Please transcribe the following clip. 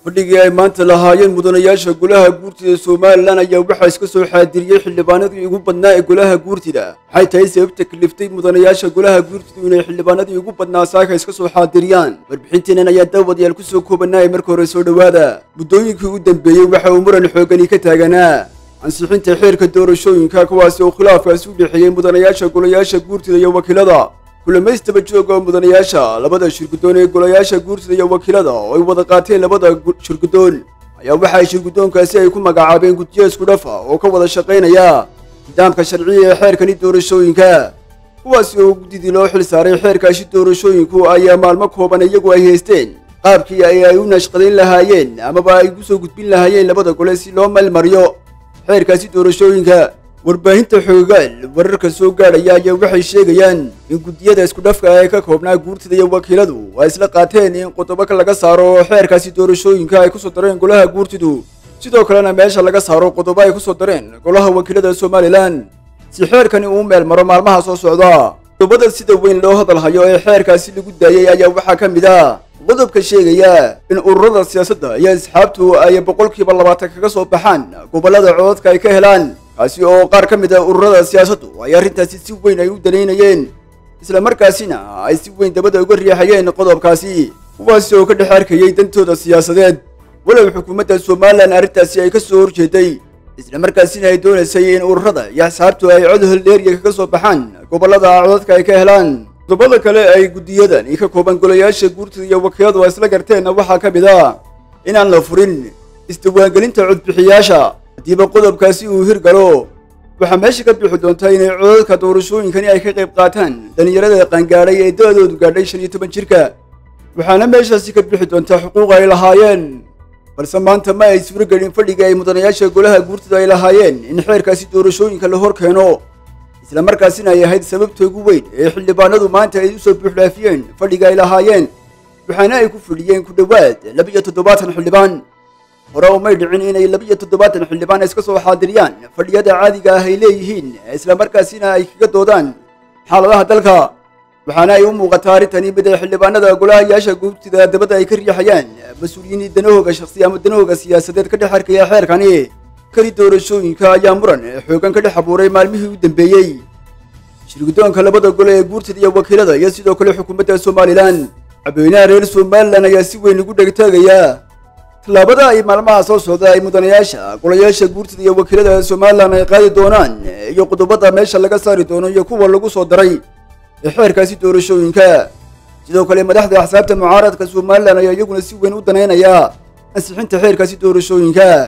fadhigii ay maanta lahaayeen mudanayaasha golaha guurtida somalilan ayaa waxaa iska soo xaadiriyey xildhibaanadii ugu badnaa ee golaha guurtida maxay tahay sababta kaliftay mudanayaasha golaha guurtidu inay xildhibaanadii ugu badnaa saaka iska soo xaadiriyaan warbixinteenan ayaa daawadayaal ku soo koobanaaya marka hore soo dhowaada muddooyinkii u dambeeyey waxa uu muran xoogani ka taaganaa ansixinta xeerka doorashooyinka kuwaasi oo khilaafkaasi u dhexeeyey mudanayaasha golayaasha guurtida iyo wakiilada kulamaystaba jooga mudanayaasha labada shirguddoon ee golayaasha guurtida iyo wakiilada oo ay wada qaateen labada shirguddoon ayaa waxa ay shirguddoonkaasi ay ku magacaabeen guddiyo isku dhafa oo ka wada shaqaynaya nidaamka sharciya ee xeerkani doorashooyinka kuwaasi oo guddidii loo xil saaray xeerkaasi doorashooyinku ayaa maalmo kooban iyagu ay haysteen qaabkii ay ay u nashqadayn lahaayeen amaba ay ugu soo gudbin lahaayeen labada gole si loo meelmariyo xeerkaasi doorashooyinka warbaahinta xoogaal wararka soo gaadhaya ayaa waxay sheegayaan in guddiyada isku dhafka ee ka koobnaa guurtida iyo wakiiladu ay isla qaateen in qodobo laga saaro xeerkaasi doorashooyinka ay kusoo dareen golaha guurtidu sidoo kalena meesha laga saaro qodobo ay kusoo dareen golaha wakiilada somalilan si xeerkani uu meel maro maalmaha soo socda qodobada sida weyn loo hadalhayo ee xeerkaasi lagu daayey ayaa waxaa ka mid ah qodobka sheegaya in ururada siyaasadda iyo asxaabtu ay boqolkiiba labaatan kaga soo baxaan gobollada cododka ay ka helaan kaasi oo qaar ka mid a ururada siyaasaddu ay arrintaasi si weyn ay u danaynayeen isla markaasina ay si weyn dabada uga riixayeen qodobkaasi kuwaasi oo ka dhex arkayey dantooda siyaasadeed walow xukuumadda somalilan arrintaasi ay ka soo horjeeday isla markaasina ay doonaysay in ururada iyo asxaabtu ay cod haldheeriya kaga soo baxaan gobollada cododka ay ka helaan qodobada kale ay guddiyadan ka kooban golayaasha guurtida iyo wakiiladu ay isla garteenna waxaa ka mid ah inaan la furin isdiwaangelinta codbixiyaasha haddiiba qodobkaasi uu hirgalo waxaa meesha ka bixi doontaa inay codadka doorashooyinkani ay ka qayb qaataan dhallinyarada qaangaadhay ee da-doodu gaadhay shan iyo toban jirka waxaana meeshaasi ka bixi doontaa xuquuq ay lahaayeen balse maanta ma ay suuro gelin fadhiga ay mudanayaasha golaha guurtida ay lahaayeen in xeerkaasi doorashooyinka la hor keeno isla markaasina ay ahayd sababta ugu weyn ee xildhibaanadu maanta ay usoo buuxdhaafiyeen fadhiga ay lahaayeen waxaana ay ku fidhiyeen ku dhowaad laba-iyo toddobaatan xildhibaan hore umay dhicin inay laba-iyo toddobaatan xildhibaan iska soo xaadiriyaan fadhiyada caadiga ah ay leeyihiin isla markaasina ay kaga doodaan xaaladaha dalka waxaana ay u muuqataa arrintani mid ay xildhibaanada golahayaasha guurtida dabadda ay ka riixayaan mas-uuliyiin danahooga shakhsi ama danahooga siyaasadeed ka dhex arkaya xeerkani kani doorashooyinka ayaa muran xoogan ka dhex abuuray maalmihii u dambeeyey shirguddoonka labada gole ee guurtida iyo wakiilada iyo sidoo kale xukuumadda somalilan cabweynaha reer somalilan ayaa si weyn ugu dhegtaagaya tallaabada ay maalmaha soo socda ay mudanayaasha golayaasha guurtida iyo wakiilada somalilan ay qaadi doonaan iyo qodobada meesha laga saari doono iyo kuwa lagu soo daray ee xeerkaasi doorashooyinka sidoo kale madaxda axsaabta mucaaradka somalilan ayaa iyaguna si weyn u danaynaya ansixinta xeerkaasi doorashooyinka